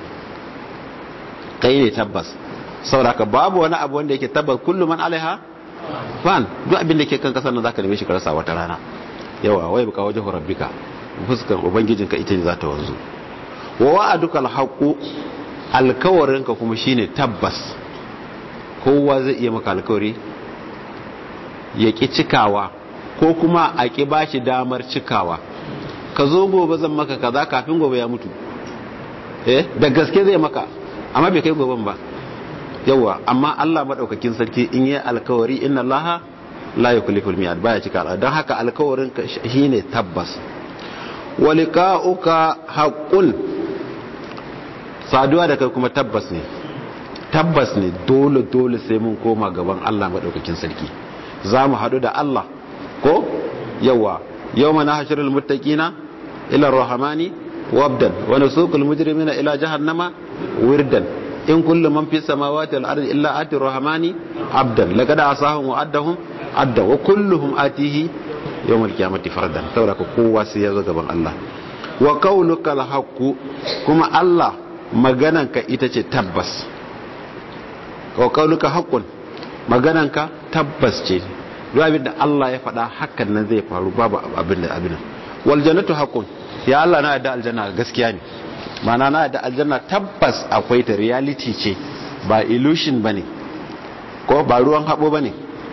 kai ne tabbas saboda ka babu wani abu wanda yake tabbas kullu man alaiha fan duk abin da ke kan kasar nan zaka neme shi ka rasa wata rana yawa wai buka wajen rabbika fuskar ubangijinka ita ne za ta wanzu wa wa'adukal haqu alkawarinka kuma shine tabbas kowa zai iya maka alkawari ya ƙi cikawa ko kuma a ƙi ba shi damar cikawa ka zo gobe zan maka kaza kafin gobe ya mutu eh da gaske zai maka amma bai kai goben ba yawa amma Allah madaukakin sarki in yi alkawari inna Allah la yukhliful mi'ad baya cika alƙawari don haka alkawarin ka shine tabbas walika'uka haqqun saduwa da kai kuma tabbas ne tabbas ne dole dole sai mun koma gaban Allah madaukakin sarki za mu haɗu da Allah ko yawa yau mana hashirul muttaqina ila rahmani wabdan wa nasuqul mujrimina ila jahannama wirdan in kullu man fis samawati wal ardi illa ati rahmani abdan laqad asahum wa addahum adda wa kulluhum atihi yawmal qiyamati fardan saboda kowa sai ya zo gaban Allah wa qauluka al haqqu kuma Allah magananka ita ce tabbas wa qauluka haqqun magananka tabbas ce duk abin da Allah ya faɗa hakan nan zai faru babu abin da abin wal jannatu haqqun ya Allah na yadda aljanna gaskiya ne mana na yadda aljanna tabbas akwai ta reality ce ba illusion bane ko ba ruwan habo bane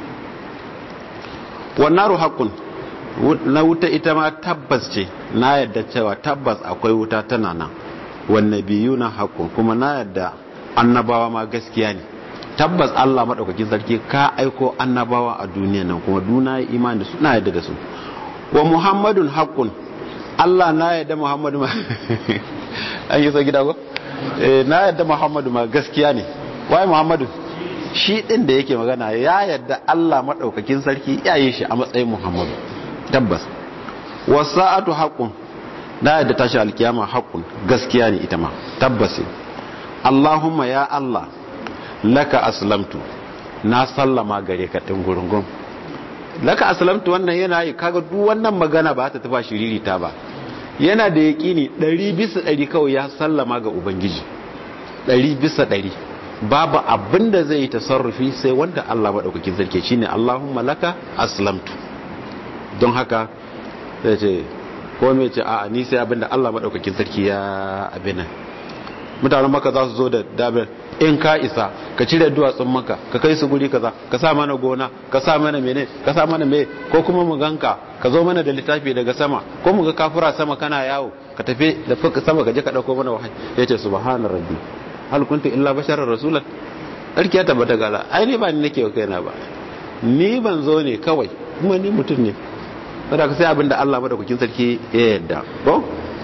wan naru haqqun na wuta ita ma tabbas ce na yadda cewa tabbas akwai wuta tana nan wan nabiyuna haqqun kuma na yadda annabawa ma gaskiya ne tabbas Allah maɗaukakin sarki ka aiko annabawa a duniya nan kuma duna ya imani da su na yadda da su wa muhammadun haƙƙun Allah na yadda muhammadu ma an yi so gida ko na yadda muhammadu ma gaskiya ne waye muhammadu shi ɗin da yake magana ya yadda Allah maɗaukakin sarki ya yi shi a matsayin muhammadu tabbas wa sa'atu haƙƙun na yadda tashi alkiyama haƙƙun gaskiya ne ita ma tabbas Allahumma ya Allah laka aslamtu na sallama gare ka ɗin gurungun laka aslamtu wannan yana yi kaga duk wannan magana ba ta tafa shiriri ta ba yana da yaƙini ɗari bisa ɗari kawai ya sallama ga ubangiji ɗari bisa ɗari babu abin da zai yi tasarrufi sai wanda Allah maɗaukakin sarki shine Allahumma laka aslamtu don haka sai ce ko me ce a'a ni sai abin da Allah maɗaukakin sarki ya abin mutanen maka za su zo da dabir in ka isa ka cire duwatsun maka ka kai su guri kaza ka sa mana gona ka sa mana mene ka sa mana me ko kuma mu ganka ka zo mana da littafi daga sama ko mu ga kafura sama kana yawo ka tafi da fuka sama ka je ka dauko mana wahayi yace subhana rabbi hal kuntu illa basharar rasulan sarki ya tabbata ga Allah ai ni ba ni nake kaina ba ni ban zo ne kawai kuma ni mutum ne saboda sai abin da Allah madaukakin sarki ya yarda ko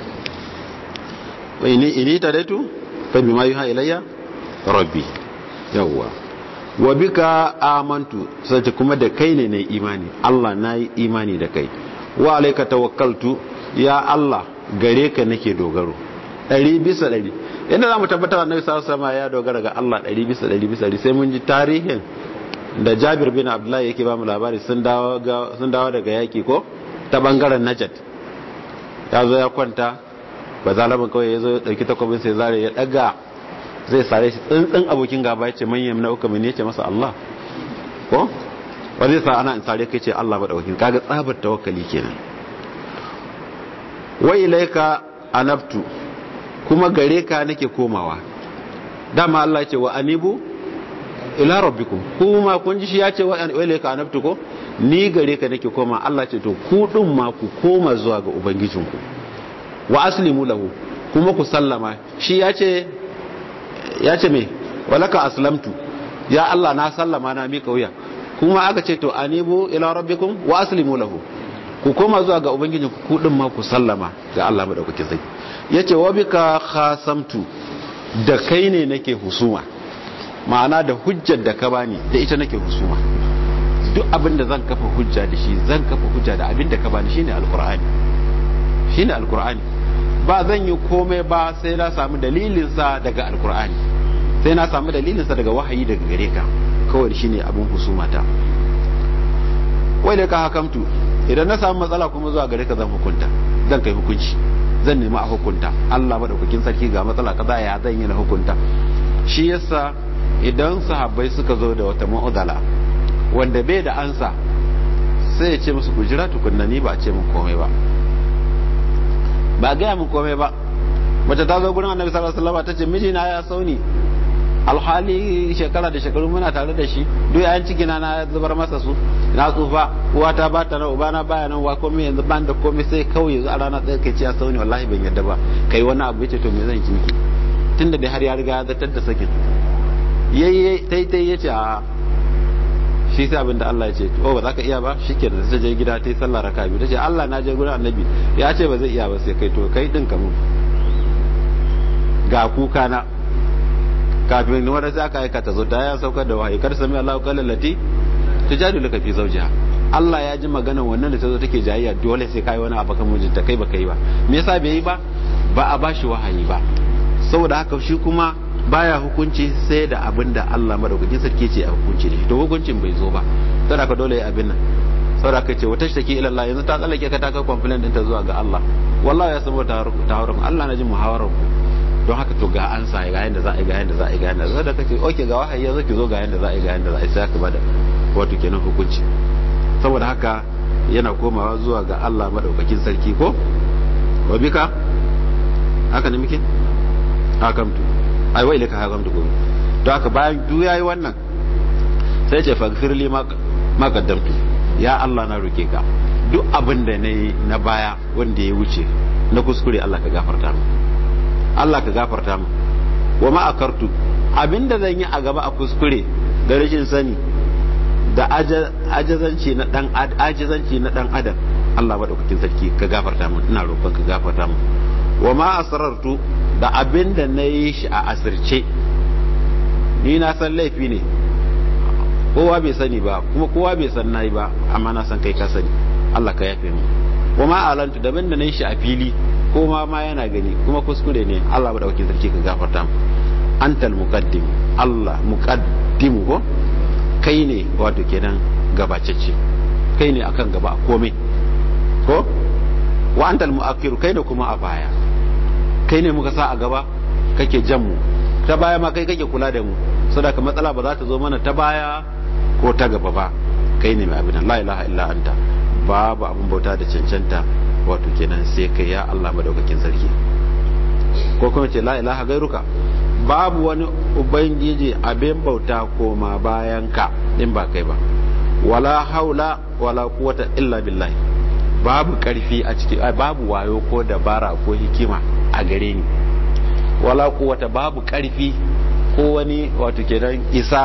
wa ini ini tadaitu fa bima yuha ilayya rabbi yawwa wa bika amantu sai kuma da kai ne nayi imani Allah nayi imani da kai wa alayka tawakkaltu ya Allah gare ka nake dogaro ɗari bisa ɗari inda za mu tabbatar da nabi sallallahu alaihi ya dogara ga Allah ɗari bisa ɗari bisa ɗari sai mun ji tarihin da Jabir bin Abdullahi yake ba mu labari sun dawo sun dawo daga yaki ko ta bangaren Najd ya zo ya kwanta ba zalaban kawai ya zo ya dauki takwabin sai zare ya daga zai sare shi tsintsin abokin gaba ya ce manyan na uka mene ce masa Allah ko ba zai sa ana in sare kai ce Allah ba daukin kaga tsabar tawakkali kenan wa ilaika anabtu kuma gare ka nake komawa dama Allah ya ce wa anibu ila rabbikum kuma kun ji shi ya ce wa ilaika anabtu ko ni gare ka nake koma Allah ce to ku din ma ku koma zuwa ga ubangijinku wa aslimu lahu kuma ku sallama shi ya ce ya ce mai walaka aslamtu ya Allah na sallama na mika wuya kuma aka ce to anibu ila rabbikum wa aslimu lahu ku koma zuwa ga ubangiji ku din ma ku sallama ga Allah madaukakin sai yace wa bika khasamtu da kai ne nake husuma ma'ana da hujjar da ka bani da ita nake husuma duk abin da zan kafa hujja da shi zan kafa hujja da abin da ka bani shine alqur'ani shine alqur'ani ba zan yi komai ba sai na samu dalilinsa daga alkur'ani sai na samu dalilinsa daga wahayi daga gare ka kawai shine abin husumata wai da ka hakamtu idan na samu matsala kuma zuwa gare ka zan hukunta zan kai hukunci zan nemi a hukunta Allah madaukakin sarki ga matsala kaza ya zan yi na hukunta shi yasa idan sahabbai suka zo da wata mu'udala wanda bai da ansa sai ya ce musu ku jira tukunna ni ba a ce mun komai ba ba gaya mun komai ba mace ta zo gurin annabi sallallahu alaihi wasallam ta ce mijina ya sauni alhali shekara da shekaru muna tare da shi duk yayan ciki na na zubar masa su na tsufa uwa ta ba ta nan uba na baya nan wa komai yanzu ban da komai sai kawai yanzu a rana ɗaya kai ce ya sauni wallahi ban yadda ba kai wani abu yace to me zan ki miki tunda dai har ya riga ya zartar da sakin yayi tai tai yace a shi sai abinda Allah ya ce oh ba za ka iya ba shikenan sai je gida ta yi sallah raka biyu tace Allah na je gurin annabi ya ce ba zai iya ba sai kai to kai din kamun ga kuka na kafin wanda sai aka aika ta zo ta ya saukar da wahayi kar sami Allah qala lati tujadilu ka fi zawjiha Allah ya ji maganar wannan da ta zo take jayayya dole sai kai wani abu kan mijinta kai ba kai ba me yasa bai yi ba ba a bashi wahayi ba saboda haka shi kuma baya hukunci sai da abin da Allah madaukakin sarki ce a hukunci da shi to hukuncin bai zo ba saboda haka dole ya abin nan saboda haka ce wata take ila Allah yanzu ta tsallake ka ta kai complaint ɗinta zuwa ga Allah wallahi ya samu ta hawarar Allah na ji muhawarar ku don haka to ga an sa ga yanda za a yi ga yanda za a yi ga yanda za a kace okay ga wahayi yanzu ki zo ga yanda za a yi ga yanda za a yi sai aka bada wato kenan hukunci saboda haka yana komawa zuwa ga Allah madaukakin sarki ko wa bika haka ne muke hakamtu ai wai laka hakamtu ko don haka bayan duk yayi wannan sai ce faghfir li ma qaddamtu ya Allah na roke ka duk abin da nayi na baya wanda ya wuce na kuskure Allah ka gafarta mu Allah ka gafarta mu wa ma akartu abinda zan yi a gaba a kuskure da rashin sani da ajazanci na dan ajazanci na dan adam Allah madaukakin sarki ka gafarta mu ina roƙon ka gafarta mu wa ma asrartu da abinda na yi shi a asirce ni na san laifi ne kowa bai sani ba kuma kowa bai san nayi ba amma na san kai ka sani Allah ka yafe mu wa ma alantu da abinda na yi shi a fili ko ma ma yana gani kuma kuskure ne Allah madaukakin sarki ka gafarta mu antal muqaddim Allah muqaddimu ko kai ne wato kenan gabacecce kai ne akan gaba a komai ko wa antal muakkiru kai ne kuma a baya kai ne muka sa a gaba kake jan mu ta baya ma kai kake kula da mu saboda matsala ba za ta zo mana ta baya ko ta gaba ba kai ne mai abin la ilaha illa anta babu abin bauta da cancanta wato kenan sai kai ya Allah madaukakin sarki ko kuma ce la ilaha gairuka babu wani ubangiji abin bauta koma bayan ka in ba kai ba wala haula wala quwwata illa billahi babu karfi a ciki babu wayo ko dabara ko hikima a gare ni wala quwwata babu karfi ko wani wato kenan isa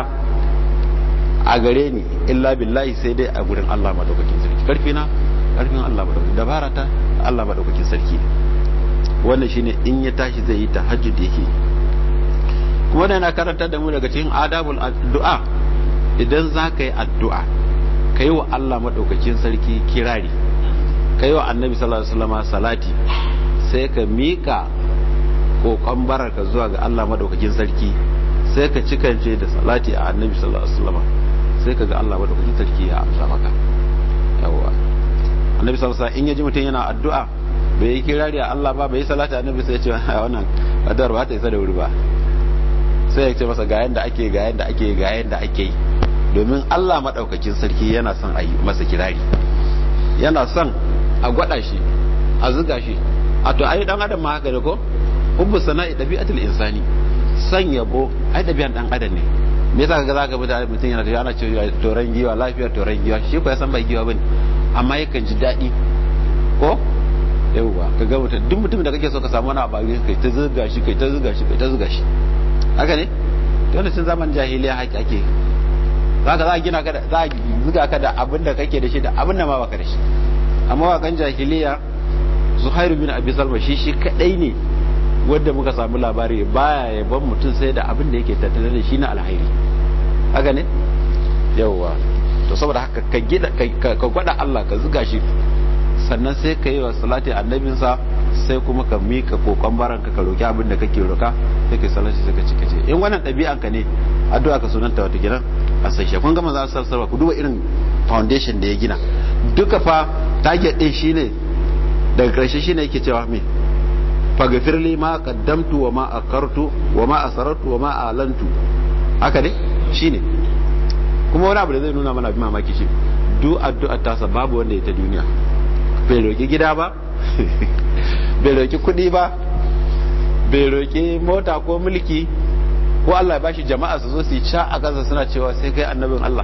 a gare ni illa billahi sai dai a gurin Allah madaukakin sarki karfi na karfin Allah madaukakin dabara ta Allah madaukakin sarki wannan shine in ya tashi zai yi tahajjud yake kuma da yana karanta da mu daga cikin adabul addu'a idan za ka yi addu'a ka yi wa Allah madaukakin sarki kirari ka yi wa annabi sallallahu alaihi wasallam salati sai ka mika kokon baraka zuwa ga Allah madaukakin sarki sai ka cikance da salati a annabi sallallahu alaihi wasallam sai ka ga Allah madaukakin sarki ya amsa maka yawa annabi sallallahu alaihi in ya ji mutum yana addu'a bai yi kirari a Allah ba bai yi salati annabi sai ya ce wannan addu'ar ba ta isa da wuri ba sai ya ce masa ga yanda ake ga yanda ake ga yanda ake yi domin Allah madaukakin sarki yana son a yi masa kirari yana son a gwada shi a zuga shi a to ai dan adam ma haka ne ko hubbu sana'i dabi'atul insani san yabo ai dabi'an dan adam ne me yasa kaga zaka mutane mutum yana tafiya ana cewa toran giwa lafiyar toran giwa shi ko ya san bai giwa bane amma yakan ji daɗi ko yauwa ka ga mutum duk mutum da kake so ka samu wani abu kai ta zuga shi kai ta zuga shi kai ta zuga shi haka ne to ne sun zaman jahiliya haƙi ake zaka za a gina ka da za a zuga ka da abin da kake da shi da abin da ma baka da shi amma wakan jahiliya Zuhairu bin Abi Salma shi shi kadai ne wanda muka samu labari baya yaban mutum sai da abin da yake tattare da shi na alhairi haka ne yauwa to saboda haka ka gida ka gwada Allah ka zuga shi sannan sai ka yi wa salati annabinsa sai kuma ka mika kokon baranka ka roki abin da kake roka sai ka salati sai ka cika ce in wannan ɗabi'an ka ne addu'a ka sunanta wata gidan a sai shi kun ga manzo sallallahu ku duba irin foundation da ya gina duka fa target din shine daga karshe shine yake cewa me faghfirli ma qaddamtu wa ma akartu wa ma asrartu wa ma alantu haka ne shine kuma wani abu da zai nuna mana bi mamaki shi duk addu'ar tasa babu wanda ya ta duniya bai roki gida ba bai roki kudi ba bai roƙi mota ko mulki ko Allah ya bashi jama'a su zo su yi ca a kansa suna cewa sai kai annabin Allah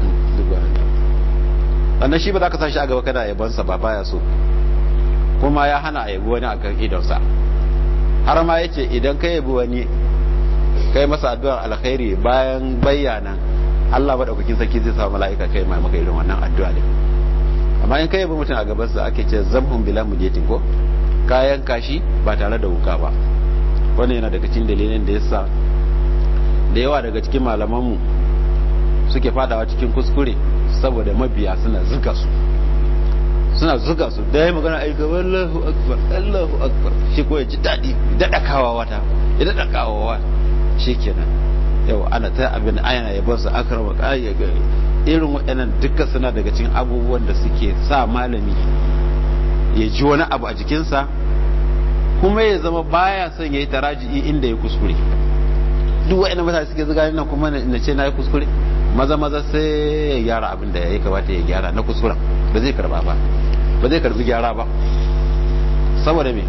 sannan shi ba za ka sa shi a gaba kana yabansa ba baya so kuma ya hana a yabi wani a kan idonsa har ma yace idan ka yabi wani kai masa addu'ar alkhairi bayan bayyana Allah madaukakin sarki zai sa mala'ika kai mai maka irin wannan addu'a din amma in ka yabi mutum a gabansa ake ce zamhum bila mujetin ko kayan kashi ba tare da wuka ba wannan yana daga cikin dalilin da yasa da yawa daga cikin malamanmu suke fadawa cikin kuskure saboda mabiya suna zuga su suna zuga su da ya magana aika wallahu akbar allahu akbar shi ko ya ji daɗi daɗakawa wata ya daɗakawa wa shi kenan yau ana ta abin ayana ya basu akrama ya ga irin waɗannan duka suna daga cikin abubuwan da suke sa malami ya ji wani abu a jikinsa kuma ya zama baya son ya yi taraji'i inda ya kuskure duk waɗannan mutane suke zuga nan kuma na ce na yi kuskure maza maza sai ya gyara abin da ya kamata ya gyara na kuskuren ba zai karba ba ba zai karbi gyara ba saboda me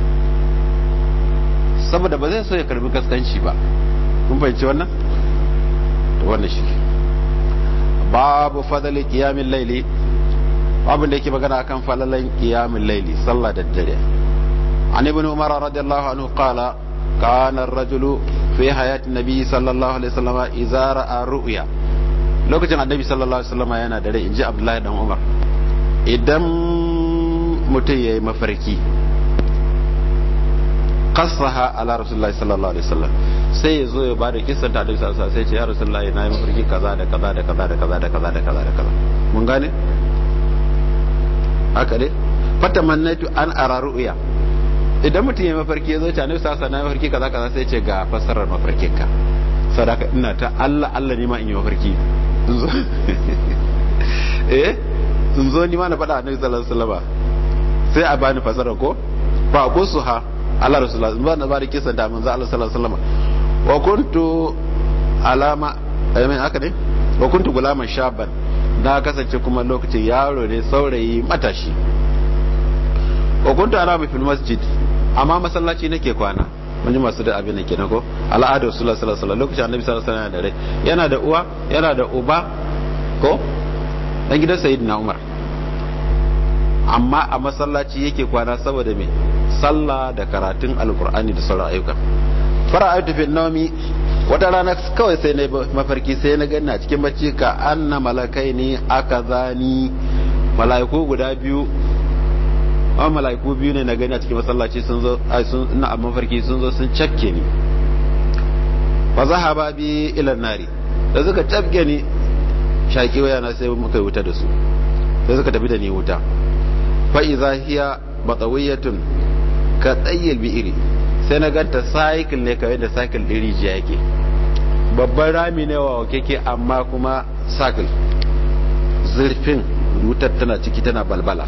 saboda ba zai so ya karbi kaskanci ba kun fahimci wannan to wannan shi babu fadali qiyamil laili babin da yake magana akan falalan qiyamil laili sallah da dare an ibn umar radiyallahu anhu qala kana ar-rajulu fi hayati nabi sallallahu alaihi wasallam idza ra'a ru'ya lokacin annabi sallallahu alaihi wasallam yana dare inji abdullahi dan umar idan mutum yayi mafarki qassaha ala rasulullahi sallallahu alaihi wasallam sai ya zo ya bada kissan ta annabi sallallahu alaihi wasallam sai ce ya rasulullahi na yi mafarki kaza da kaza da kaza da kaza da kaza da kaza da kaza mun gane haka dai fatamannaitu an ara ru'ya idan mutum ya mafarki ya zo ta annabi sallallahu alaihi wasallam mafarki kaza kaza sai ce ga fassarar mafarkin ka sadaka ina ta Allah Allah ne ma in yi mafarki zo eh sun zo ni ma na faɗa annabi sallallahu alaihi wasallam sai a bani fassarar ko fa ha Allah rasulullah ba na bari kisan da manzo Allah sallallahu alaihi wasallam wa kuntu alama ayyami haka ne wa kuntu gulaman shaban na kasance kuma lokacin yaro ne saurayi matashi wa kuntu alama fil masjid amma masallaci nake kwana wani masu da abin da ke ko al'adar sallallahu alaihi wasallam lokacin annabi sallallahu alaihi wasallam da rai yana da uwa yana da uba ko dan gidan sayyidina umar amma a masallaci yake kwana saboda me sallah da karatun alkur'ani da sauran ayyuka fara ayatu fi nawmi wata rana kawai sai na mafarki sai na gani a cikin bacci ka anna malakai ne aka zani malaiku guda biyu a malaiku biyu ne na gani a cikin masallaci sun zo ai sun ina a mafarki sun zo sun cakke ni fa zahaba bi ila nari da suka cakke ni shaki waya na sai muka wuta da su sai suka tafi da ni wuta fa idza hiya batawiyatun ka tsayyar bi'iri sai na ganta cycle ne kawai da cycle ɗin rijiya yake babban rami ne wa keke amma kuma cycle zurfin wutar tana ciki tana balbala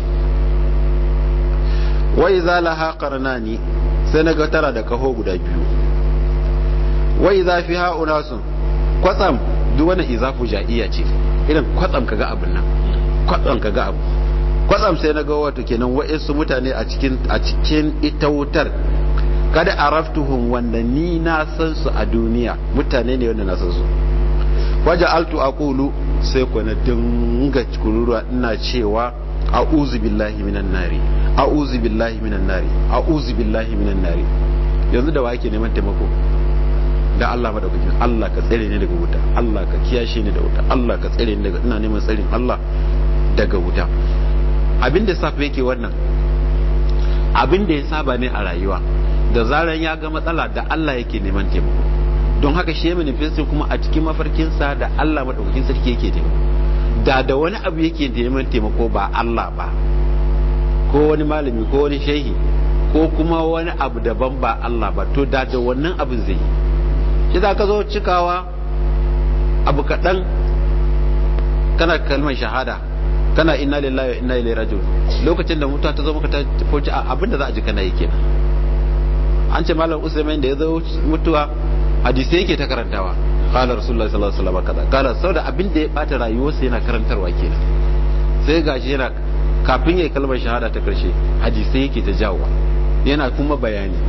wai za laha karnani sai na ga tara da kaho guda biyu wai za fi ha'una sun kwatsam duk wani izafu ja'iya ce irin kwatsam ka ga abin nan kwatsam ka ga abu kwatsam sai na ga wato kenan wa'insu mutane a cikin a cikin ita wutar kada araftuhum wanda ni na san su a duniya mutane ne wanda na san su waja altu aqulu sai ku na dinga kururuwa ina cewa a'udhu billahi minan nari a'udhu billahi minan nari a'udhu billahi minan nari yanzu da wake neman taimako da Allah madaukakin Allah ka tsare ni daga wuta Allah ka kiyashe ni da wuta Allah ka tsare ni daga ina neman tsarin Allah daga wuta abin da safa yake wannan abin da ya saba ne a rayuwa da zaran ya ga matsala da Allah yake neman taimako don haka shi manifestin kuma a cikin mafarkinsa da Allah madaukakin sarki yake taimako da da wani abu yake neman taimako ba Allah ba ko wani malami ko wani shehi ko kuma wani abu daban ba Allah ba to da da wannan abin zai yi shi za ka zo cikawa abu kaɗan kana kalmar shahada kana inna lillahi wa inna ilaihi raji'un lokacin da mutuwa ta zo maka ta foci abin da za a ji kana yi kenan an ce malam usaimin da ya zo mutuwa hadisi yake ta karantawa qala rasulullahi sallallahu alaihi wasallam kaza qala saboda abin da ya bata rayuwarsa yana karantarwa kenan sai gashi yana kafin yayi kalmar shahada ta karshe hadisi yake ta jawo yana kuma bayani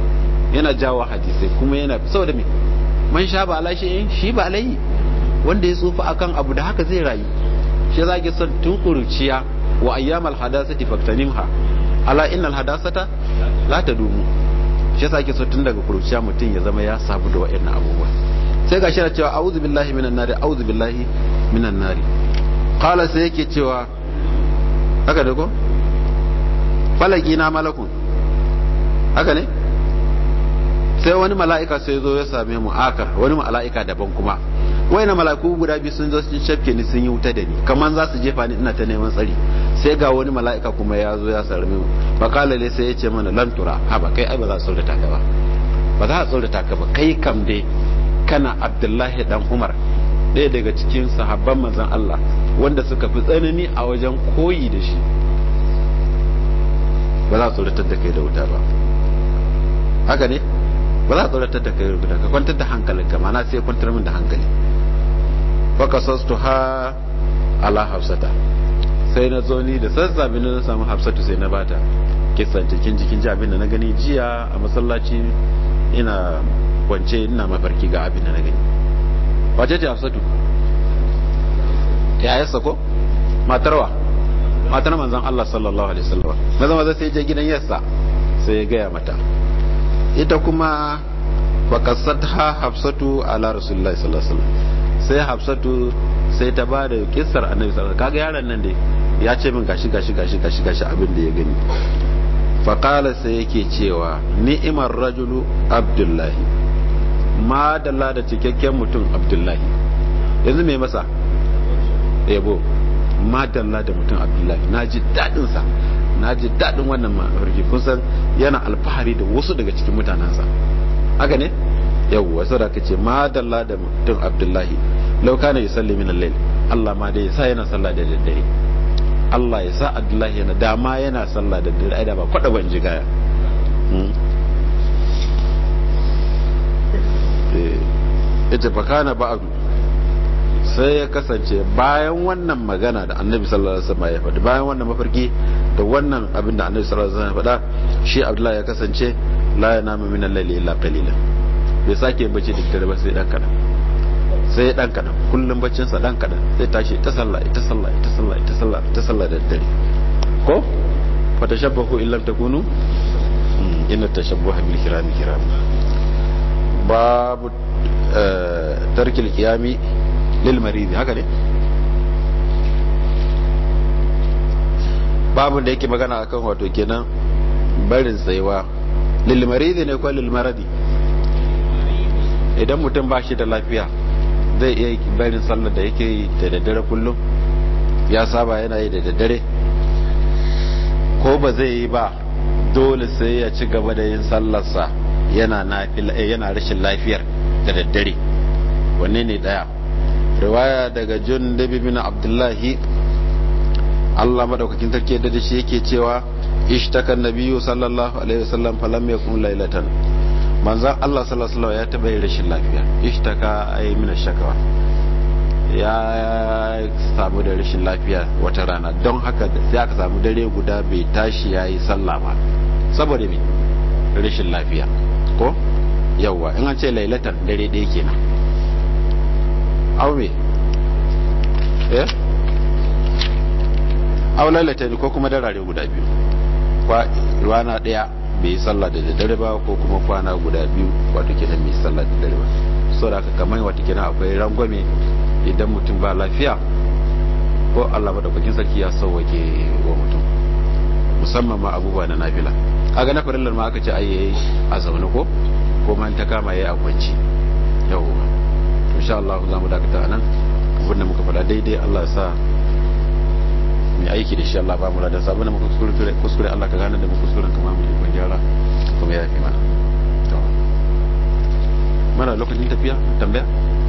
yana jawo hadisai kuma yana saboda me man sha ba ala shi shi ba alai wanda ya tsufa akan abu da haka zai rayu shi za ki son tun kuruciya wa ayyamal hadasati faktanimha ala innal hadasata la tadumu shi yasa ake so tun daga kuruciya mutum ya zama ya sabu da wa'annan abubuwa sai gashi na cewa a'udhu billahi minan nari a'udhu billahi minan nari qala sai yake cewa haka da ko falaki na malakun haka ne sai wani mala'ika sai zo ya same mu akar wani mala'ika daban kuma na mala'iku guda biyu sun zo sun shafke ni sun yi wuta da ni kamar za su jefa ni ina ta neman tsari sai ga wani mala'ika kuma ya zo ya sarme mu bakalale sai ya ce mana lantura ha ba kai ai ba za a tsorata ka ba ba za a tsorata ka ba kai kam dai kana abdullahi dan umar ɗaya daga cikin sahabban manzon Allah wanda suka fi tsanani a wajen koyi da shi ba za a tsoratar da kai da wuta ba haka ne ba za a tsoratar da kai da wuta ka kwantar da hankalinka mana sai kwantar min da hankali baka sastu ha ala hafsata sai na zo ni da sassafe na samu hafsatu sai na bata kisan cikin jikin ji abin da na gani jiya a masallaci ina kwance ina mafarki ga abin da na gani wace ce hafsatu ya yasa ko matarwa matar manzon Allah sallallahu alaihi wasallam maza maza sai je gidan yassa sai ya gaya mata ita kuma bakasatha hafsatu ala rasulullahi sallallahu alaihi wasallam sai hafsatu sai ta ba da kissar annabi sallallahu alaihi kaga yaron nan dai ya ce min gashi gashi gashi gashi gashi abin da ya gani faqala sai yake cewa ni'imar rajulu abdullahi ma dalla da cikakken mutum abdullahi yanzu me masa yabo madalla da mutum abdullahi na ji daɗinsa na ji daɗin wannan mafarki kun san yana alfahari da wasu daga cikin mutanensa haka ne yau wasu da ka ce madalla da mutum abdullahi lauka ne ya salli min al Allah ma dai ya sa yana sallah da daddare Allah ya sa abdullahi yana dama yana sallah da daddare ai da ba kwada ban ji gaya ita fa kana ba'du sai ya kasance bayan wannan magana da annabi sallallahu alaihi wasallam ya faɗi bayan wannan mafarki da wannan abin da annabi sallallahu alaihi wasallam ya faɗa shi abdullahi ya kasance la yanamu min al-layli illa qalilan bai sake bacci da dare ba sai dan kadan sai dan kadan kullum baccin sa dan kadan sai tashi ta sallah ita sallah ita sallah ita sallah ta sallah da dare ko fa tashabbahu illam takunu inna tashabbaha bil kirami kiram babu tarkil qiyami lil maridi haka ne babu da yake magana akan wato kenan barin tsayuwa lil maridi ne ko lil maradi idan mutum ba shi da lafiya zai iya barin sallar da yake yi da daddare kullum ya saba yana yi da daddare ko ba zai yi ba dole sai ya ci gaba da yin sallarsa yana yana rashin lafiyar da daddare wanne ne daya riwaya daga jun dabi bin abdullahi Allah madaukakin sarki da shi yake cewa ishtaka nabiyyu sallallahu alaihi wasallam falam yakun laylatan manzon Allah sallallahu alaihi wasallam ya taba yin rashin lafiya ishtaka ay min shakawa ya samu da rashin lafiya wata rana don haka sai aka samu dare guda bai tashi yayi sallah ba saboda me rashin lafiya ko yawwa in an ce lailatan dare ɗaya kenan aw me eh aw lailatan ko kuma darare guda biyu kwa rana ɗaya bai yi sallah da daddare ba ko kuma kwana guda biyu wato kenan bai sallah da daddare ba so da kamar wato kenan akwai rangwame idan mutum ba lafiya ko Allah madaukakin sarki ya sauwake wa mutum musamman ma abubuwa na nafila kaga na farillar ma aka ce ai yayi a zaune ko ko man ta kama yayi a kwanci yawwa to insha Allah za mu dakata nan abinda muka faɗa daidai Allah ya sa mu aiki da shi Allah ba mu da sabon muka kuskure kuskure Allah ka gane da mu kuskuren kamar mu ko gyara kuma ya fi mana to mana lokacin tafiya tambaya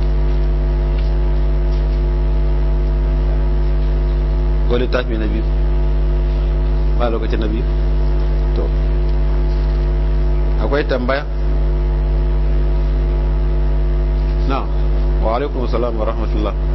ko littafi na biyu ba lokacin na biyu to akwai tambaya na wa alaikum salam wa rahmatullah